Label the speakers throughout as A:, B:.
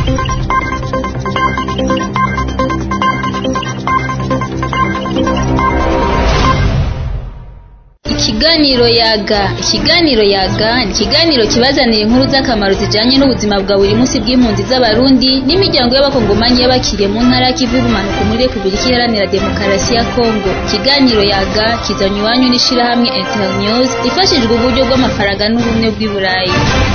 A: Ikiganiro yaga ikiganiro yaga ni ikiganiro kibazanira inkuru z'akamaro zijanye n'ubuzima bwa buri munsi bw'impunzi z'abarundi n'imiryango y'abakongomanyi y'abakiriye mu ntara y'ikivu y'ubumanuko muri repubulika iharanira demokarasi ya kongo ikiganiro yaga kizanywe iwanyu n'ishirahamwe internews rifashijwe uburyo bw'amafaranga n'ubumwe bw'i burayi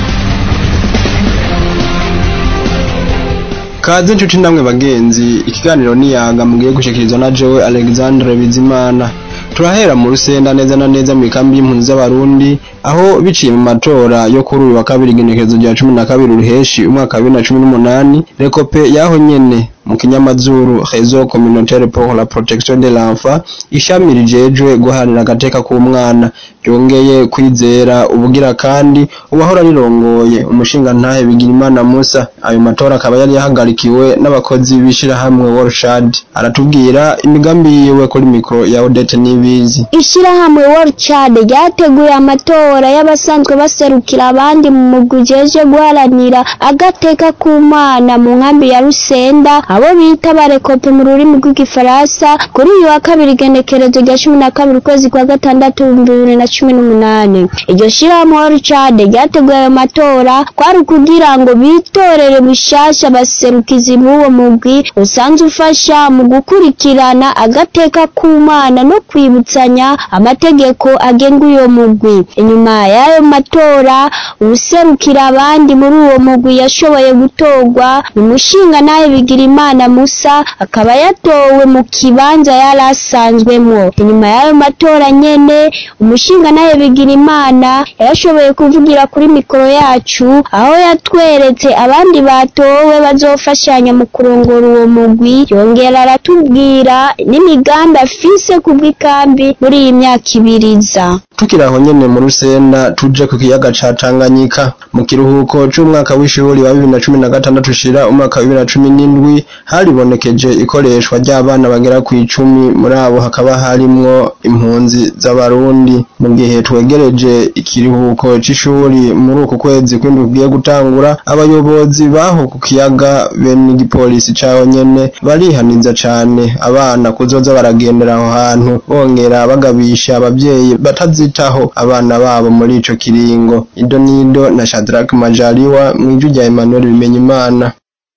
B: kaze inshuti namwe bagenzi ikiganiro niyaga mugiye gushikirizwa na jewe alexandre bizimana turahera mu rusenda neza na neza mu ikambi y'impunzi z'abarundi aho biciye mu matora yo kuri uyu wa kabiri igenekerezo rya cumi na kabiri ruheshi umwaka wa bibiri na cumi n'umunani rekope yaho nyene mu kinyamazuru réseau communautaire pour la protection de l'enfant ishami rijejwe guharanira agateka k'umwana ryongeye kwizera ubugira kandi uwahora rirongoye umushingantahe Bigirimana Musa ayo matora akaba yari yahagarikiwe n'abakozi b'ishirahamwe Worshad aratubwira imigambi yiwe kuri mikro ya Odette Nibizi
C: ishirahamwe Worshad ryateguye amatora y'abasanzwe baserukira abandi mu mugwi ujeje guharanira agateka k'umwana mu nkambi ya Rusenda abo bita barekope mu rurimi rw'igifaransa kuri uyu wa kabiri igenekerezo rya cumi na kabiri ukwezi kwa gatandatu ibihumbi bibiri na cumi n'umunani iryo shirahamwe Worshad ryateguye ayo matora kwari ukugira ngo bitorere bishasha abaserukizi b'uwo mugwi usanzwe ufasha mu gukurikirana agateka k'umwana no kwibutsanya amategeko agenga uyo mugwi inyuma y'ayo matora uwuserukira abandi muri uwo mugwi yashoboye gutorwa ni umushingantahe Bigirimana Musa akaba yatowe mu kibanza yari asanzwemwo inyuma y'ayo matora nyene umushingantahe Bigirimana yarashoboye kuvugira kuri mikoro yacu aho yatweretse abandi batowe bazofashanya mu kurongora uwo mugwi yongera aratubwira n'imigambi afise kubw'ikambi muri iyi myaka ibiriza
B: tukiri aho nyene mu rusenda tuje ku kiyaga ca Tanganyika mu kiruhuko c'umwaka w'ishuri wa bibiri na cumi na gatandatu ushira umwaka wa bibiri na cumi n'indwi haribonekeje ikoreshwa ry'abana bagera ku icumi muri abo hakaba harimwo impunzi z'abarundi mu gihe twegereje ikiruhuko c'ishuri muri uku kwezi kw'indwi kugiye gutangura abayobozi baho ku kiyaga be n'igipolisi caho nyene barihaniza cane abana kuzoza baragendera aho hantu bongera bagabisha abavyeyi batazitaho abana babo muri ico kiringo ido nido na Shadrack Majaliwa mw'ijwi rya Emmanuel Bimenyimana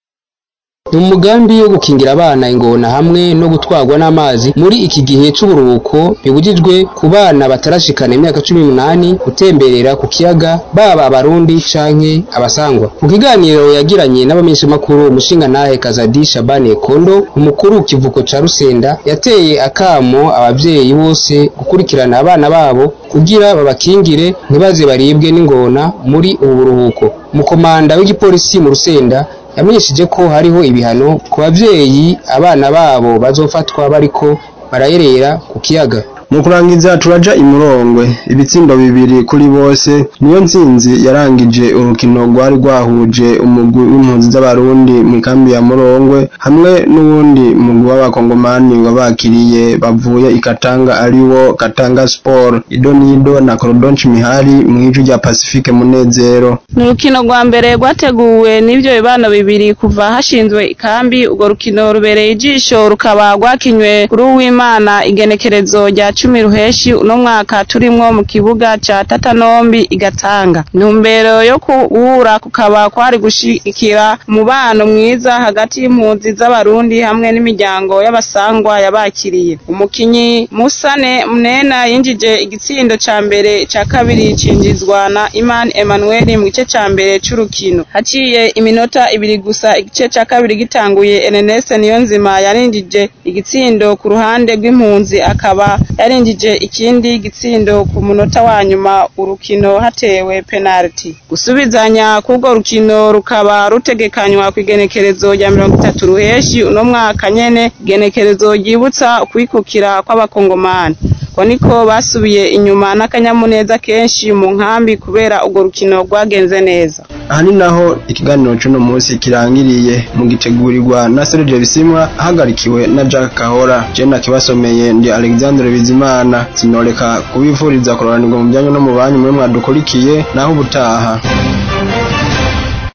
D: ni umugambi wo gukingira abana ingona hamwe no gutwarwa n'amazi muri iki gihe c'uburuhuko bibujijwe ku bana batarashikana imyaka cumi n'umunani gutemberera ku kiyaga baba abarundi canke abasangwa mu kiganiro yagiranye n'abamenyeshamakuru umushingantahe kazadi shabani kondo umukuru kivuko ca rusenda yateye akamo abavyeyi bose gukurikirana abana babo kugira babakingire ntibaze baribwe n'ingona muri ubu buruhuko umukomanda w'igipolisi mu rusenda yamenyesheje ko hariho ibihano ku bavyeyi abana babo bazofatwa bariko barayerera ku kiyaga
B: mu kurangiza turaja imurongwe ibitsindo bibiri kuri bose niyo ntsinzi yarangije urukino rwari rwahuje umugwi w'impunzi z'abarundi mu ikambi ya murongwe hamwe n'uwundi mugwi w'abakongomani wabakiriye bavuye ikatanga ariwo katanga sport ido nido na korodonci mihari mw'ijwi rya pacifique munezero
E: ni urukino rwa mbere rwateguwe n'ivyo bibano bibiri kuva hashinzwe ikambi urwo rukino rubereye ijisho rukaba rwakinywe kuri uwimana igenekerezo rya cumi ruheshi uno mwaka turimwo mu kibuga ca tatanombi igatanga intumbero yo kuwura kukaba kwari gushigikira umubano mwiza hagati y'impunzi z'abarundi hamwe n'imiryango y'abasangwa yabakiriye umukinyi musane munena yinjije igitsindo ca mbere ca kabiri cinjizwa na imani emmanuel mu gice ca mbere c'urukino haciye iminota ibiri gusa igice ca kabiri gitanguye enenese niyonzima yarinjije igitsindo ku ruhande rw'impunzi akaba yarinjije ikindi gitsindo ku munota wa nyuma urukino hatewe penalty gusubizanya k'urwo rukino rukaba rutegekanywa ku igenekerezo rya mirongo itatu ruheshi uno mwaka nyene igenekerezo ryibutsa ukwikukira kw'abakongomani ko niko basubiye inyuma n'akanyamuneza kenshi mu nkambi kubera urwo rukino rwagenze neza
B: aha ni naho ikiganiro c'uno munsi kirangiriye mu gitegurirwa na Serge Bisimwa ahagarikiwe na Jack Kahora je nakibasomeye ndi Alexandre Bizimana sinoreka kubifuriza kuroranirwa mu byanyu no mu banyu mwe mwadukurikiye naho ubutaha